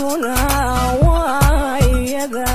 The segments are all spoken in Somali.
aragtiduna waa iyada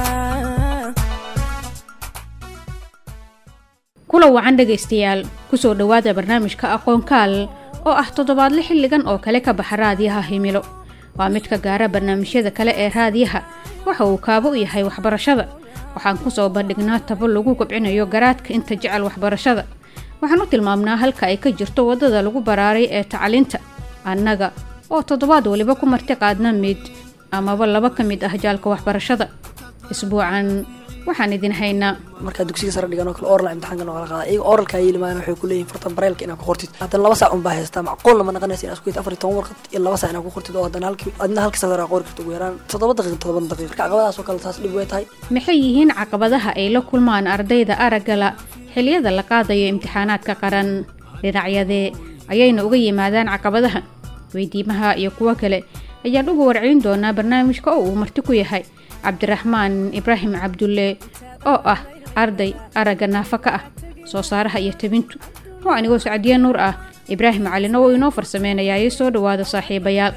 kula wacan dhegaystayaal kusoo dhowaada barnaamijka aqoonkaal oo ah toddobaadle xilligan oo kale ka baxa raadiyaha himilo waa mid ka gaara barnaamijyada kale ee raadiyaha waxa uu kaabo u yahay waxbarashada waxaan kusoo bandhignaa tabo lagu kobcinayo garaadka inta jecel waxbarashada waxaan u tilmaamnaa halka ay ka jirto waddada lagu baraaray ee tacliinta annaga oo toddobaad waliba ku marti qaadna mid amaba laba ka mid ah jaalka waxbarashada isbuucan waxaan idin haynaa markaa dugsiga sare dhigan oo kale oral imtixaanka noo kala qaada iyaga oralka ayay limaayaan waxay ku leeyihin fartan bareelka inaad ku qortid haddana laba saac unbaa haystaa macquulna ma naqanaysa inaad isku yid afar iyo toban warqad iyo laba saac inaad ku qortid oo haddana halkii adna halkii safar aa qori karta ugu yaraan toddoba daqiiq toddoba daqiiq marka caqabadaas oo kale taas dhib way tahay maxay yihiin caqabadaha ay la kulmaan ardayda araggala xiliyada la qaadayo imtixaanaadka qaran dhinacyadee ayayna uga yimaadaan caqabadaha weydiimaha iyo kuwo kale ayaan uga warcelin doonaa barnaamijka oo uu marti ku yahay cabdiraxmaan ibraahim cabdulle oo ah arday aragga naafa ka ah soo saaraha iyo tabintu oo anigoo sacdiye nuur ah ibraahim calina wuu inoo farsameynayaa iyo soo dhowaada saaxiibayaal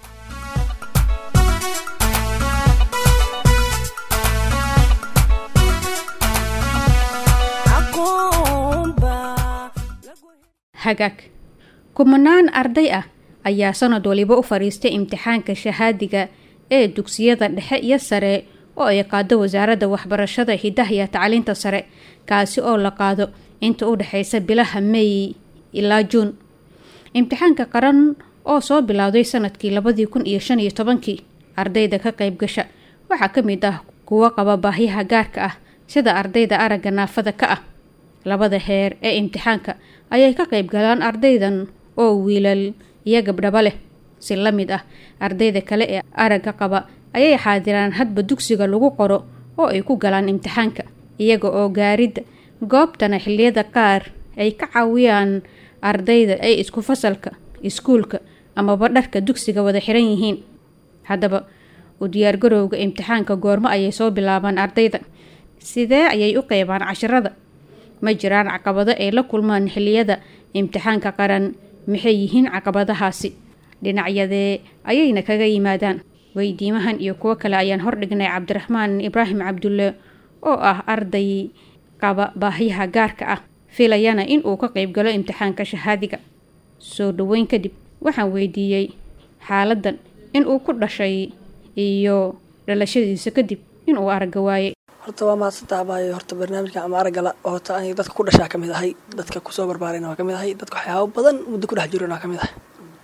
hagaag kumanaan arday ah ayaa sanad waliba u fadhiistay imtixaanka shahaadiga ee dugsiyada dhexe iyo sare oo ay qaado wasaaradda waxbarashada hidaha iyo tacliinta sare kaasi oo la qaado inta u dhexeysa bilaha may ilaa juun imtixaanka qaran oo soo bilowday sanadkii labadii kun iyo shan iyo tobankii ardayda ka qayb gasha waxaa ka mid ah kuwo qaba baahyaha gaarka ah sida ardayda aragga naafada ka ah labada heer ee imtixaanka ayay ka qayb galaan ardaydan oo wiilal iyo gabdhaba leh si la mid ah ardayda kale ee aragga qaba ayay xaadiraan hadba dugsiga lagu qoro oo ay ku galaan imtixaanka iyaga oo gaaridda goobtana xilliyada qaar ay ka caawiyaan ardayda ay isku fasalka iskuulka amaba dharka dugsiga wada xiran yihiin haddaba u diyaargarowga imtixaanka goormo ayay soo bilaabaan ardayda sidee ayay u qeybaan casharada ma jiraan caqabado ay la kulmaan xilliyada imtixaanka qaran maxay yihiin caqabadahaasi dhinacyadee ayayna kaga yimaadaan weydiimahan iyo kuwo kale ayaan hordhignay cabdiraxmaan ibraahim cabdulle oo ah arday qaba baahyaha gaarka ah filayana in uu ka qayb galo imtixaanka shahaadiga soo dhoweyn kadib waxaan weydiiyey xaaladan in uu ku dhashay iyo dhalashadiisa kadib inuu aragga waayey horta waa mahadsantaa abaayo horta barnaamijkan ama araggala horta aniga dadka ku dhashaa ka mid ahay dadka kusoo barbaarayna waa ka mid ahay dadka waxyaabo badan muddo ku dhex jirona waa ka mid ahay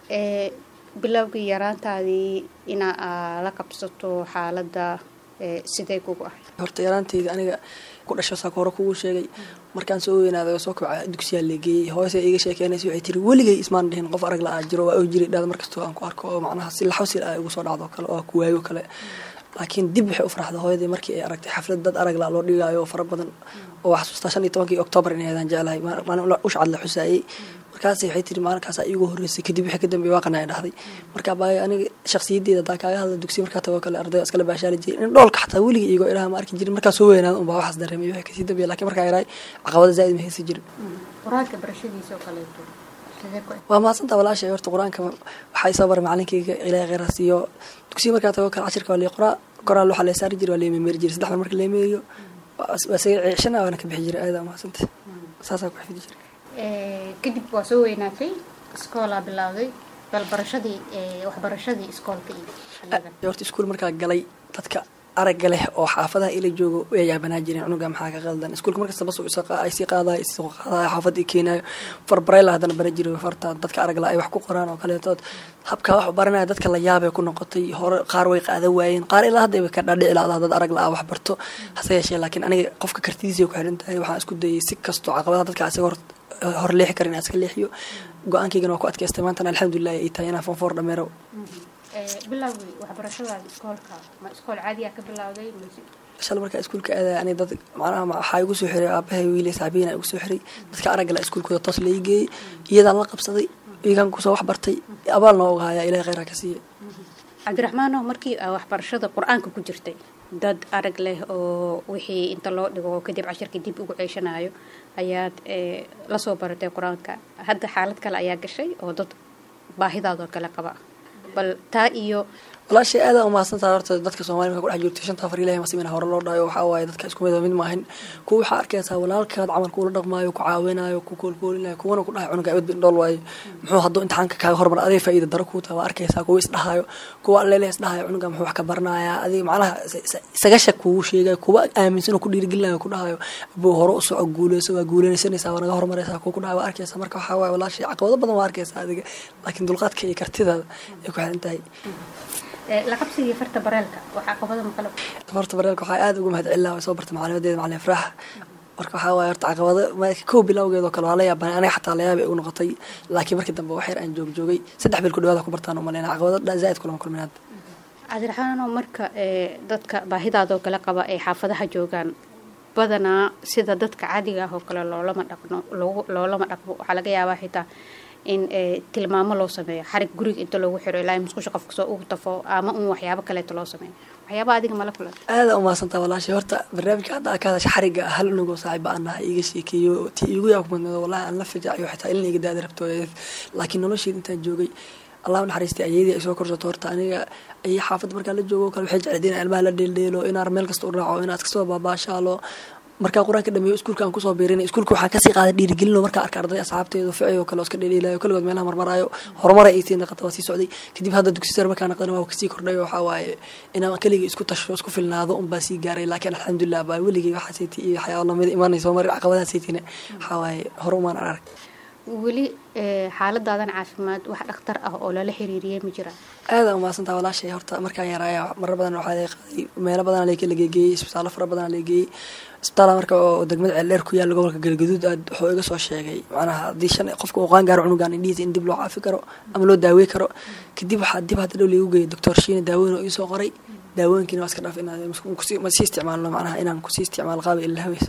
bilowgii yaraantaadii inaa la qabsato xaaladda sidee kugu ahay horta yaraanteyda aniga ku dhasho saaka hore kugu sheegay markaan soo weynaaday oo soo kobca dugsiyaa leegeeyey hoose iga sheekeynaysa waxay tiri weligay ismaan dhihin qof arag la-aa jiro waa oo jiray dhahda markastoo aan ku arko oo macnaha si laxawsil ah igu soo dhacdo kale oo ku waayo kale laakiin dib waxay u farxda hooyadii markii ay aragtay xaflad dad arag la loo dhigaayo oo fara badan oo wax xasuustaa shan iyo tobankii oktoobar inay aadaan jeclahay maalin ushcad la xusaayey markaas waxay tiri maalinkaasa iigu horreysay kadib wixii ka dambeeyay waaqana ay dhahday marka baa aniga shakhsiyaddeeda hadaa kaaga hadla dugsiya markaa tago kale ardayda iskala baashaali jiray in dhoolka xataa weligii iigoo ilaha ma arki jirin markaa soo weynaada unbaa waxaas dareemay wixii kasii dambeeya lakiin markaa yaraay caqabada zaa'id ma haysi jirin qur-aanka barashadiisa oo kaleeto waa mahadsantaa walaashay horta qur-aanka waxaa isoo baray macalinkayga ilaahay kheyraas iyo dugsiya markaa tago kale cashirka waa lii qoraa qoraal waxaa lee saari jiray waa leememeeri jiray saddex mar marka leemeeriyo waa isaga ceeshana waana ka bixi jiray aada mahadsanta saasaa ku xifidi jiray kadib waa soo weynaatay iskoolaa bilowday bal barashadii waxbarashadii iskoolka iyo horta iskuul markaa galay dadka aragga leh oo xaafadaha ila joogo way yaabanaa jireen cunuga maxaa ka qaldan iskuulka markasta bas ay sii qaadayo isoo qaadayo xaafadda i keenayo farbarayla haddana bara jiray farta dadka aragla ay wax ku qoraan oo kaleetood habkaa wax baranaya dadka la yaabay ku noqotay hore qaar way qaada waayeen qaar ilaa hadda way ka dhaadhici lahdaa dad arag la-a wax barto hase yeeshee laakiin aniga qofka kartidiisa ku xiran tahay waxaan isku dayay si kastoo caqabadaha dadka isaga hor hor leexi karin iska leexiyo go-aankaygana waa ku adkaystay maantana alxamdulilah ay tahay inaan fonfoor dhameero bilowgii waxbarashadaada iskoolka ma iskool caadiya ka bilowday shal markaa iskuulka aadaya ani dad macnaha waxaa igu soo xiray aabahay wiilay saabiina igu soo xiray dadka aragga la iskuulkooda toos la geeyey iyadaan la qabsaday iyagaan kusoo wax bartay abaalna oga hayaa ilahay kheyraa ka siiya cabdiraxmaano markii aa waxbarashada qur-aanka ku jirtay dad arag leh oo wixii inta loo dhigo kadib cashirka dib ugu ceeshanayo ayaad lasoo baratay qur-aanka hadda xaalad kale ayaa gashay oo dad baahidaadoo kale qaba bal taa iyo walaashay aada umahadsantaha horta dadka soomaliya marka kudhex jirto shanta afar ilahi masimina hore loo dhayo waxaa waaye dadka isku mid mid maahin kuwa waxaa arkaysaa walaalkaad camalka ula dhaqmaayo ku caawinayo ku koolkoolinayo kuwana ku dhahay cunuga awad dhool waayo muxuu hadduu imtixaanka kaaga hormar adee faa'iida daro kuu taha waa arkaysaa kuwa isdhahayo kuwa allele isdhahayo cunuga muxuu wax ka baranayaa adiga macnaha isaga shak kugu sheegayo kuwa aaminsan oo ku dhiirigelinayo ku dhahayo buu hore u soco guuleyso waa guuleysanaysaa waa naga hormaraysaa kuwa ku dhahayo waa arkaysaa marka waxaa waaye walaashay caqabado badan waa arkaysaa adiga laakiin dulqaadka iyo kartidaada ay ku xiran tahay laqabsigii farta bareelka waa caqabada maqalo horta bareelka waxaa aada uga mahad celina soo barta macalimadeeda macalin ifraax marka waxaa waaye horta caqabado kow bilowgeed oo kale waa la yaabana aniga xataa layaab ay ugu noqotay laakiin markii dambe wax yar aan joog joogay saddex bil ku dhawaada ku bartaan u maleyna caqabado zaaid kulama kulmin hadda cabdiraxmaanoo marka dadka baahidaadoo kale qaba ay xaafadaha joogaan badanaa sida dadka caadiga ah oo kale loolama dhaqno loolama dhaqmo waxaa laga yaabaa xitaa in tilmaamo loo sameeyo xarig guriga inta loogu xiro ilaa musqusha qofka soo ugu tafo ama un waxyaabo kaleeto loo sameeyo waxyaaba adiga mala kulan aada umahadsantaa walaashay horta barnaamijka hadda ka hadasha xariga hal unugoo saaxiiba aan nahay iga sheekeeyo ti igu yaa kumadnado wallahi aan la fijacayo xitaa ilin iga daada rabto laakiin nolosheeda intaan joogay allah naxariistay ayadii ay soo korsato horta aniga ay xaafadda markaa la joogo kale waxay jecleed inaan ilmaha la dheeldheelo inaan meel kasta u raaco inaad kastaba baabaashaalo markaa qur-aanka dhameeyo iskuulka aan kusoo biirinay iskuulka waxaan kasii qaaday dhiirigelino markaa arka arday asxaabteedu ficay oo kale oo iska dheedheelayo kaligood meelaha marmaraayo horumar ay sii naqata waa sii socday kadib hadda dugsi sare markaa naqdana waa kasii kordhay waxaa waaye inaan keligii isku tasho isku filnaado unbaa sii gaaray laakiin alxamdulilah baa weligii waxaa seyti iyo waxyaaba lamida imaanayso mar caqabadaha seytina waxaa waaye hore umaan arag weli xaaladaadan caafimaad wax dhakhtar ah oo lala xiriiriyay ma jiraan aada umahadsantaa walaashay horta markaan yaraaya marar badan waxaa laga qaaday meelo badan la geeyey isbitaallo fara badan la geeyey isbitaala marka oo degmada ceeldheer ku yaalla gobolka galgaduud aad wuxuu iga soo sheegay macnaha haddii shan qofka uu qaan gaaro cunugan indhihiisa in dib loo caafi karo ama loo daawey karo kadib waxaa dib hadda dhow liigu geeyay doctor shiine daaweyn oo iisoo qoray daawooyinkiina waa iska dhaaf inaan masii isticmaalno macnaha inaan kusii isticmaalo qaaba ilahaweysa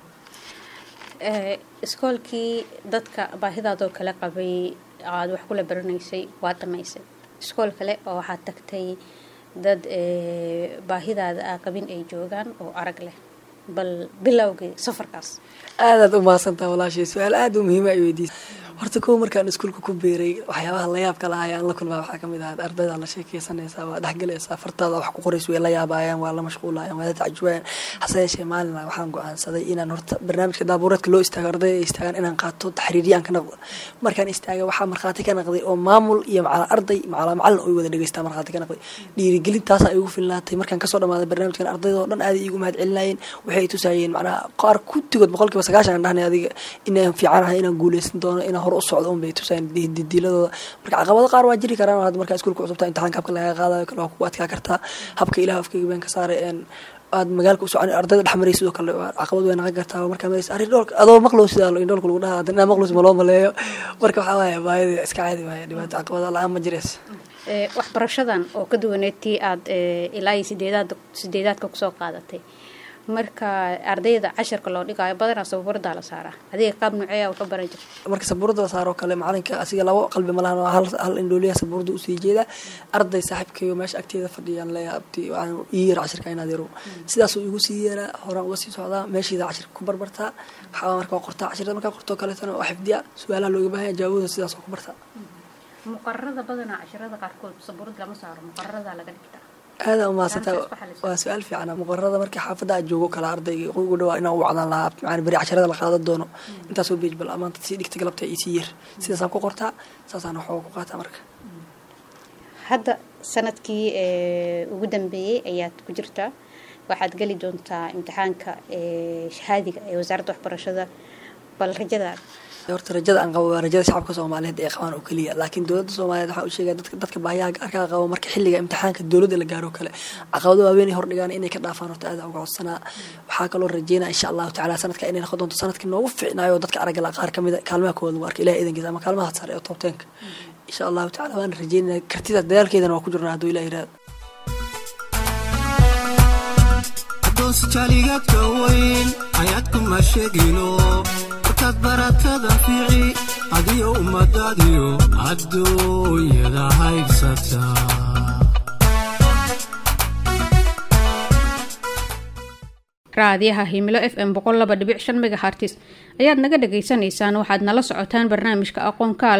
iskoolkii dadka baahidaadoo kale qabay aada wax kula baranaysay waa dhamaysay iskool kale oo waxaad tagtay dad baahidaada a qabin ay joogaan oo arag leh bal bilowgii safarkaas aadaad u mahadsantaa walaashay su-aal aada u muhiima ay weydiisa horta kow markaan iskuulka ku beeray waxyaabaha layaabka lahay aan la kulmaa waxaa kamid ahaa ardayda la sheekeysanaysaa waa dhexgalaysaa fartaada wax ku qorays way la yaabaayaan waa la mashquulayaan waa la tacjubayaan hase yeeshee maalina waxaan go-aansaday inaan horta barnaamijka daabuureedka loo istaago ardayda ay istaagaan inaan qaato taxriiriyaan ka naqdo markaan istaagay waxaa markhaati ka naqday oo maamul iyo macala arday macala macalin oy wada dhegeystaa markhaati ka naqday dhiirigelintaasaa igu filnaatay markaan kasoo dhamaaday barnaamijkan ardayda oo dhan aaday iigu mahad celinayeen waxay i tusaayeen macnaha qaar kutigood boqolkiiba sagaashan aan dhahnay adiga inaan fiicanahay inaan guuleysan doono inaan hor u socdo un bay tusayeen didiiladooda marka caqabado qaar waa jiri karaan hadda markaa iskuulka cusubtaa imtixaanka habka laga qaadayo kale waa kugu adkaa kartaa habka ilaah afkayga been ka saaray aad magaalka u socon ardayda dhex maray sidoo kale caqabad way naqan kartaa markaa maraysa arrin dhoolka adoo maqlow sidaa in dhoolka lagu dhahaa inaa maqlows ma loo maleeyo marka waxaa waaye baayada iska caadi waaya dhibaato caqabada la-aan ma jireys waxbarashadan oo ka duwaneed tii aada ilaa iyo sideedaad sideedaadka kusoo qaadatay marka ardayda casharka loo dhigaayo badanaa sabuuradaa la saaraa adiga qaab nuuceeya ka baran jirta marka sabuurada la saaroo kale macalinka asiga labo qalbi malahan waa hal indhooliya sabuurada usii jeeda arday saaxiibkayo meesha agteeda fadhiyaan leeyahay abti waxaan ii yara cashirka inaad yaro sidaasuu igu sii yeeraa horaan uga sii socdaa meeshiida cashirka ku barbartaa waxaa marka waa qortaa cashirada markaa qortoo kaleetana waa xifdiya su-aalaha looga baahanya jawaabooda sidaas oo ku bartaa muqararada badanaa cashirada qaarkood sabuurad lama saaro muqararadaa laga dhigtaa aada umahadsantaa waa su-aal fiican muqararada markii xaafadda aad joogo kala ardayga ugu dhawaa inaan u wacdaan lahaa macana beri casharada la qaadan doono intaasoo beej bal amaanta sii dhigta galabta iyo sii yar sidaasaan ku qortaa saasaan waxooga ku qaataa marka hadda sanadkii ugu dambeeyey ayaad ku jirtaa waxaad geli doontaa imtixaanka shahaadiga ee wasaaradda waxbarashada bal rajadaada horta rajada aan qabo waa rajada shacabka soomaaliyeed ee qabaan oo keliya laakiin dowladda soomaaliyeed waxaa u sheegaya dadka dadka baahiyaha gaarkaa qabo marka xilliga imtixaanka dowladda la gaaro kale caqabado waaweyn ay hordhigaan inay ka dhaafaan horta aada uga codsanaa waxaa kaloo rajeynaya insha allahu tacaala sanadka inay noqon doonto sanadkii noogu fiicnaayo dadka aragala qaar kamida kaalmaha kooda waa arka ilahi idankiisa ama kaalmaha sare ee toobteenka insha allahu tacala waan rajeynaya kartida dadaalkeedana waa ku jirnaa hadduu ilah yiraahdo jaligaadka weyn ayaad kuma sheegino markaad baratada fiici adiyo ummadaadiyo adduunyada haybsata raadiyaha himilo f m boqol laba dhibic shan megahartis ayaad naga dhagaysanaysaan waxaad nala socotaan barnaamijka aqoon kaal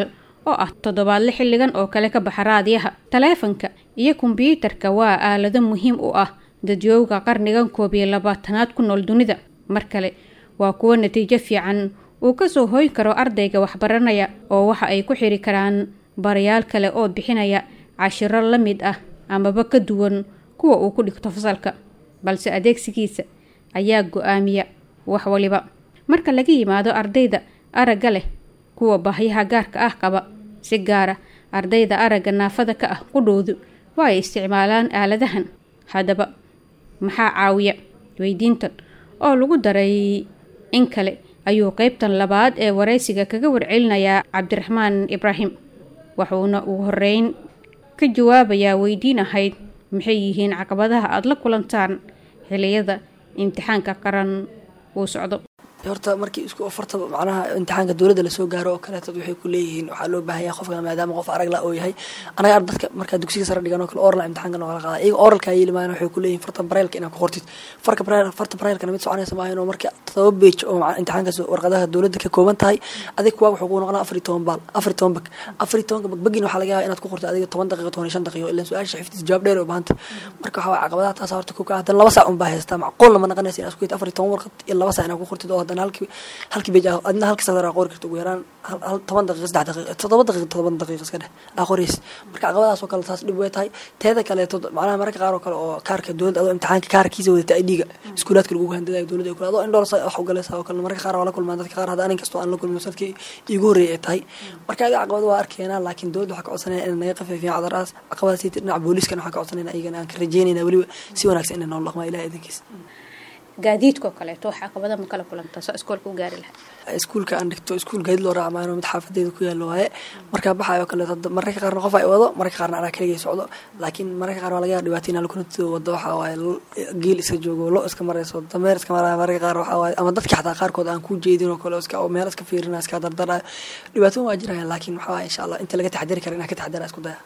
oo ah toddobaadle xilligan oo kale ka baxa raadiyaha taleefanka iyo kombyuutarka waa aalado muhiim u ah dadyooga qarnigan koob iyo labaatanaad ku nool dunida mar kale waa kuwo natiijo fiican uu kasoo hoyn karo ardayga waxbaranaya oo waxa ay ku xiri karaan barayaal kale oo bixinaya cashiro la mid ah amaba ka duwan kuwa uu ku dhigto fasalka balse adeegsigiisa ayaa go-aamiya wax waliba marka laga yimaado ardayda aragga leh kuwa baahyaha gaarka ah qaba si gaara ardayda aragga naafada ka ah qudhoodu waa ay isticmaalaan aaladahan haddaba maxaa caawiya weydiintan oo lagu daray in kale ayuu qeybtan labaad ee waraysiga kaga warcelinayaa cabdiraxmaan ibraahim waxuuna ugu horeyn ka jawaabayaa weydiin ahayd maxay yihiin caqabadaha aada la kulantaan xiliyada imtixaanka qaran uu socdo horta markii isku ofarta macnaha imtixaanka dowladda lasoo gaaro oo kaleeto waxay ku leeyihiin waxaa loo baahan yahay qofka maadaama qof arag la oo yahay anaga ar dadka markaa dugsiga sare dhigan oo kale oral imtixaanka noola qaada iyaga oralkaa yeeli maayana waxay ku leeyihin farta bareylka inaad ku qortid farka bareel farta bareylkana mid soconaysa maahan oo marka todoba beej oo imtixaankaas warqadaha dowladda ka kooban tahay adig kuwaa wuxuu ku noqonaa afar iyo toban baal afar iyo toban bag afar iyo tobanka bagbagin waxaa laga yaabaa inaad ku qortid adiga toban daqiiqo toban iyo shan daqiiqo ilaan su-aasha xifdiis jawaab dheer oo baahanta marka waxaa waye caqabadaha taas horta ku kaa haddana laba saac unbaa haystaa macquul lama naqanaysa inaad isku hid afar iyo toban warqad iyo laba saac inaad ku qortid oo haddana halkii halkii beej adna halkii sadar aa qori karta ugu yaraan hal toban daqiiqa saddex daqiiqa toddoba daqiiqa todoban daqiiqa iska dheh aa qoraysa marka caqabadaas oo kale taas dhib way tahay teeda kaleeto macnaha mararka qaar oo kale oo kaarka dowladda adoo imtixaanka kaarkiisa wadata idga iskuulaadka lagu handadayo dowladda ay kule adoo indhool wax u galaysa oo kale mararka qaar waa la kulmaan dadka qaar hadda anin kastoo aan la kulmin sanadkii iigu horreeyay ay tahay marka adiga caqabada waa arkeenaa laakiin dowladda waxaa ka codsanaya inay naga qafiifiyaan cadaraas caqabadaas dhinaca booliiskana waxaa ka codsanayna iyagana aan ka rajeynayna weliba si wanaagsan inay noola dhaqmaa ilaha idankiisa gaadiidkao kaleeto wax caqabada ma kala kulantaa soo iskoolka u gaari lahaa iskuulka aan dhigto iskuul gaadiid loo raaca maayo mid xaafadeeda ku yaalo waaye markaa baxayo o kaleeto mararka qaarna qof ay wado mararka qaarna anaa kaligay socdo laakiin mararka qaar waa laga yaaba dhibaato inaa lakunatido wado waxaa waaye geel iska joogo lo iska marayso dameer iska maraayo mararka qaar waxaa waaye ama dadka xataa qaarkood aan ku jeedin oo kale iska meel iska fiirina iska dardarayo dhibaatooyin waa jiraya laakiin waxaa waaye insha allah inta laga taxadari kara inaa ka taxadara isku daya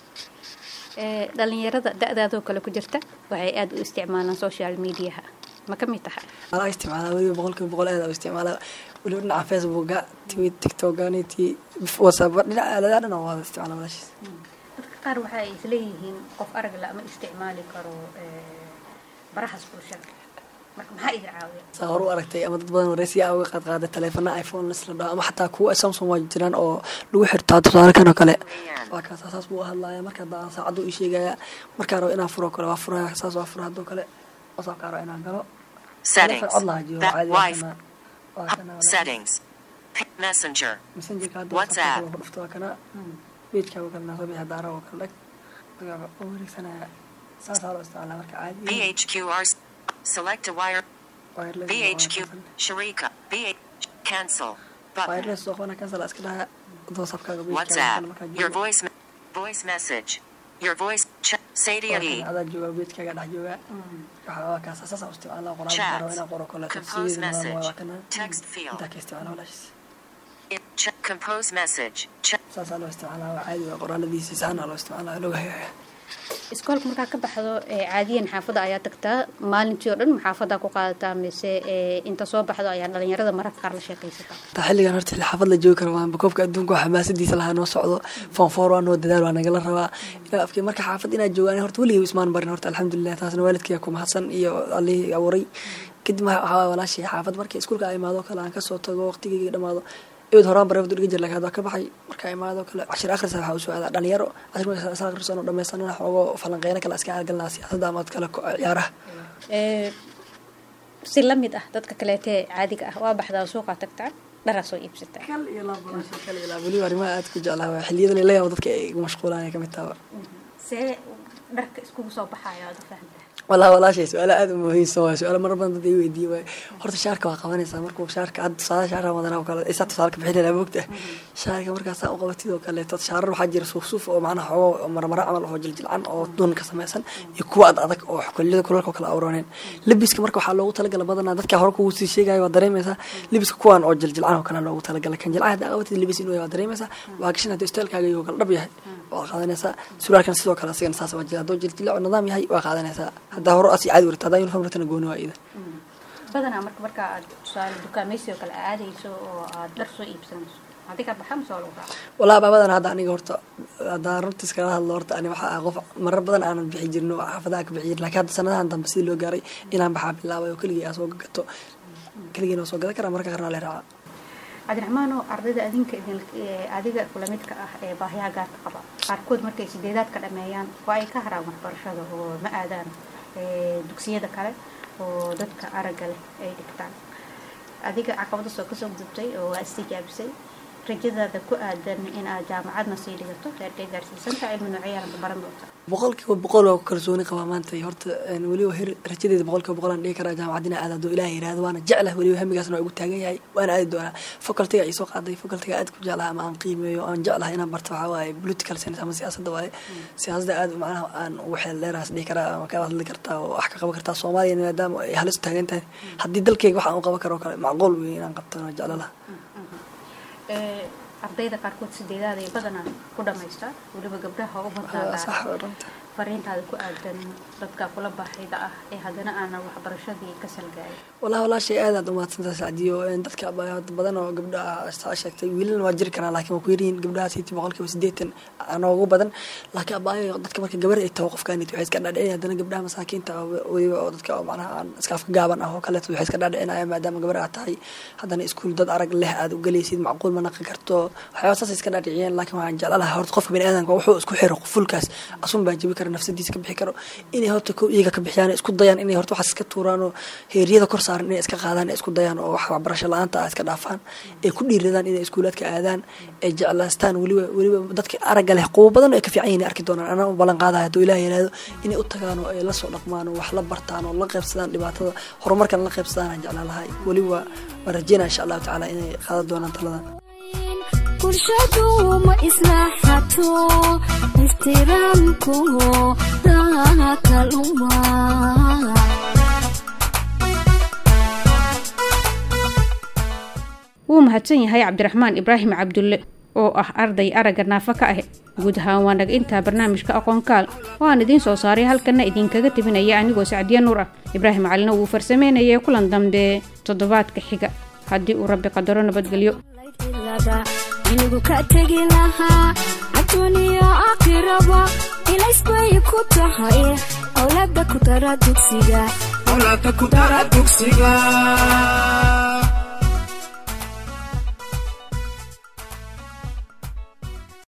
dhalinyarada da-daadoo kale ku jirta waxay aada u isticmaalaan social mediaha ma ka mid tahay alaa isticmaalaa weliba boqolkiiba boqol aad isticmaalaa weliba dhinaca facebooka twi tiktokganiti whatsapp dhinaca aaladaha dhan waa isticmaala walaashiis dadka qaar waxa ay isleeyihiin qof arag la ma isticmaali karo barahaas bulshada marka maxaa idin caawiya saa hor u aragtay ama dad badan wareysiya uga qaad qaaday taleefana iphone lasla dhaho ama xataa kuwa samsung waa jiraan oo lagu xirtaa tusaale kan oo kale waa kaas saas buu hadlaaya marka hadda saacaddu ii sheegaya markaa rabo inaan furo kale waa furaya saas waa fura haddoo kale whatsappkaa rabo inaan galo Settings. cod laha jiro That caadi wife. waa kana waa kana walaal. Settings. P- Messenger. messengerka hadda WhatsApp. WhatsApp-ka ku dhufto waa kana pageka oo kale naa soo bixi daara oo kale dhag magaca oo wareegsanaya saasaa loo isticmaalaa marka caadi BHQRs. Select a wire. wireless BHQ. Sharika. BH. Cancel. Button. wireless soo qabana cancel iska dhaha whatsappkaaga pagekaaga WhatsApp. markaa Your joogo. voice. me- Voice message. Your voice. Ch- Sadia Waa E. kan adaa jooga pagekaaga dhex jooga waxaa waa kaas saasaa u isticmaalaa qoraalka Chat. rabo inaan qoro kale Compose tafsiir waa message. kana Text field. intaa ka isticmaala walaashiis It- ch- compose message. Ch- saasaa loo isticmaalaa waa caadi waa qoraaladiisa saana loo isticmaalaa looga hagaaya iskoolka markaa ka baxdo ee caadiyan xaafadda ayaa tagtaa maalintii oo dhan maxaafadaa ku qaadataa mise ee inta soo baxdo ayaa dhalinyarada mararka qaar la sheekaysataa taa xilligan horta xilli xaafad la joogi karo waanba koobka adduunka waa xamaasadiisa lahaa noo socdo foonfoor waa noo dadaal waa nagala rabaa ilaa afkii marka xaafad inaa joogaan horta weligay ismaan barin horta alxamdulilah taasna waalidkaya ku mahadsan iyo allihii abuuray kadib waxaa waxaa walaashii xaafad markii iskuulka ay imaado kale aan kasoo tago waqtigayga dhamaado eed horaan bareefdu dhiga jir laakiin hadda ka baxay markaa imaado kale cashir akhrisa waxaa usoo aadaa dhalinyaro cashir markaa is akhrisan oo dhammaysanana xoogo falanqeyno kale iska aalgalnaa siyaasadda ama kale ko- ciyaaraha ee si la mid ah dadka kaleetee caadiga ah waa baxdaa suuqaa tagtaa dharaa soo iibsataa kal iyo laab walaashii kal iyo laab weliba arrimaha aad ku jeclaa waa xiliyadan la yaabo dadka ay igu mashquulaan ay ka mid taha see dharka iskugu soo baxayo aad u fahamtaa walaa walaashay su-aalo aada u muhiimsan waay su-aalo marar badan dad ay weydiiye waay horta shaarka waa qabanaysaa markuu shaarka hadda tusaale shaarka wadanaa oo kale isaa tusaalka bixinayna moogta shaarka markaasaa u qabatid oo kaleeto shaarar waxaa jira suuf suuf oo macnaha xoogo marmara camal oo jiljilcan oo duun ka samaysan iyo kuwa ad adag oo kuliyada kulalka oo kale awrooneen lebiska marka waxaa loogu talagala badanaa dadka hore kugu sii sheegaya waa dareemaysaa lebiska kuwan oo jiljilcan oo kale loogu talagalay kan jilcan hadda qabatid lebis inuu yahay waa dareemaysaa waa gashan haddii isteelkaaga iyo kale dhab yahay waa qaadanaysaa suraalkan sidoo kale asigana saas waa jira hadduu jiljilco nidaam yahay waa qaadanaysaa haddaa hore asi caadi warta haddaa uniform ratana gooni waa ida badanaa marka markaa aad tusaale dukaamaysi oo kale aadayso oo aad dhar soo iibsanayso adiga baxa mise waa lagu raaca walaa baabadan hadda aniga horta haddaan runta iskala hadlo horta ani waxaa ah qof marar badan aanan bixi jirin oo xaafadaha ka bixi jirin laakiin hadda sanadahan dambe sidii loo gaaray inaan baxaa bilaabay oo keligii aa soo gato keligiina waa soo gadan karaa marka qarnaa le raaca cabdiraxmaan oo ardayda adinka idin ee adiga kula midka ah ee baahiyaha gaarka qaba qaarkood markay sideedaad ka dhameeyaan waa ay ka haraan waxbarashada oo ma aadaan ee, dugsiyada kale oo dadka aragga leh ay dhigtaan adiga caqabada soo kasoo gudubtay oo waa istijaabisay rajadaada ku aadan in aad jaamacadna sii dhigato heerkay gaarsiisanta cilmi noocyaana ka baran doonta boqolkiiba boqol waa ku kalsooni qabaa maanta horta een, weliba her rajadeeda boqolkiiba boqol aan dhihi karaa jaamacadina aad hadduu ilaah yiraahdo waana jeclah weliba hamigaasna waa igu taagan yahay waana aadi doonaa facultiga ay soo qaaday facultiga aad ku jeclaha ama aan qiimeeyo aan jeclaha inaan barto waxaa waaye political science ama siyaasadda waaye siyaasadda aad macnaha aan ugu xeel dheeraas dhihi karaa ama ka hadli kartaa oo wax ka qaban kartaa soomaaliya maadaama ay halis u taagan tahay haddii dalkeyga waxaan u qaban karo oo kale macquul wey inaan qabtana waa jeclalaha Ee, ardayda qaarkood sideedaad ay badanaa ku dhamaystaa weliba gabdhaha u Waa sax badnaa waa runta fariintaada ku aadan dadka kula baahida ah ee haddana aanan waxbarashadii ka salgaayin walaa walaashay aad aad umahadsantahay sacdiyo een, dadka ba- badan oo gabdha ah saa sheegtay wiilana waa jiri karaan laakiin waa ku yaryihiin gabdhaha siiti boqolkiiba sideetan anoogu badan laakiin abaayo dadka marka gabar ay taho qofkaanit waxay iska dhaadhicin haddana gabdhaha masaakiinta ah oo weliba oo dadka oo macnaha aan iska afka gaaban ah oo kaleeto waxay iska dhaadhicinaya maadaama gabar aad tahay haddana iskuul dad arag leh aad u galaysid macquul ma naqi karto waxyaaba saas iska dhaadhiciyeen laakiin waxaan jecla lahaa horta qofka bani aadamka wuxuu isku xiro fulkaas asun baa jabi kara nafsadiisa ka bixi karo inay horta ko iyaga ka bixiyaan isku dayaan inay horta waxaas iska tuuraan oo heeryada kor saaran inay iska qaadaan isku dayaan oo wax waxbarasho la-aanta ah iska dhaafaan ay ku dhiiradaan inay iskuulaadka aadaan ay jeclaastaan weliba weliba dadka aragga leh qubo badan oo ay ka fiican yihiin arki doonaan anaa u ballan qaadaya hadduu ilaah yiraahdo inay u tagaan oo ay la soo dhaqmaan oo wax la bartaan oo la qaybsadaan dhibaatada horumarkan la qaybsadaan aan jeclaan lahay weliba waan rajeynaya insha allahu tacaala inay qaadan doonaan taladan bulshadu ma islaaxato ixtiraamku dakaluma wuu mahadsan yahay cabdiraxmaan ibraahim cabdulle oo ah arday aragga naafa ka ah guud ahaan waa naga intaa barnaamijka aqoonkaal oo aan idiin soo saaray halkana idinkaga tebinaya anigoo sacdiya nuur ah ibraahim calina wuu farsameynayay kulan dambe toddobaadka xiga haddii uu rabbi qadaro nabadgelyo ilaba inigu ka tegi lahaa adduuniya aakhiraba ilays bay ku tahay awlaada ku dara dugsiga awlaadka ku dara dugsiga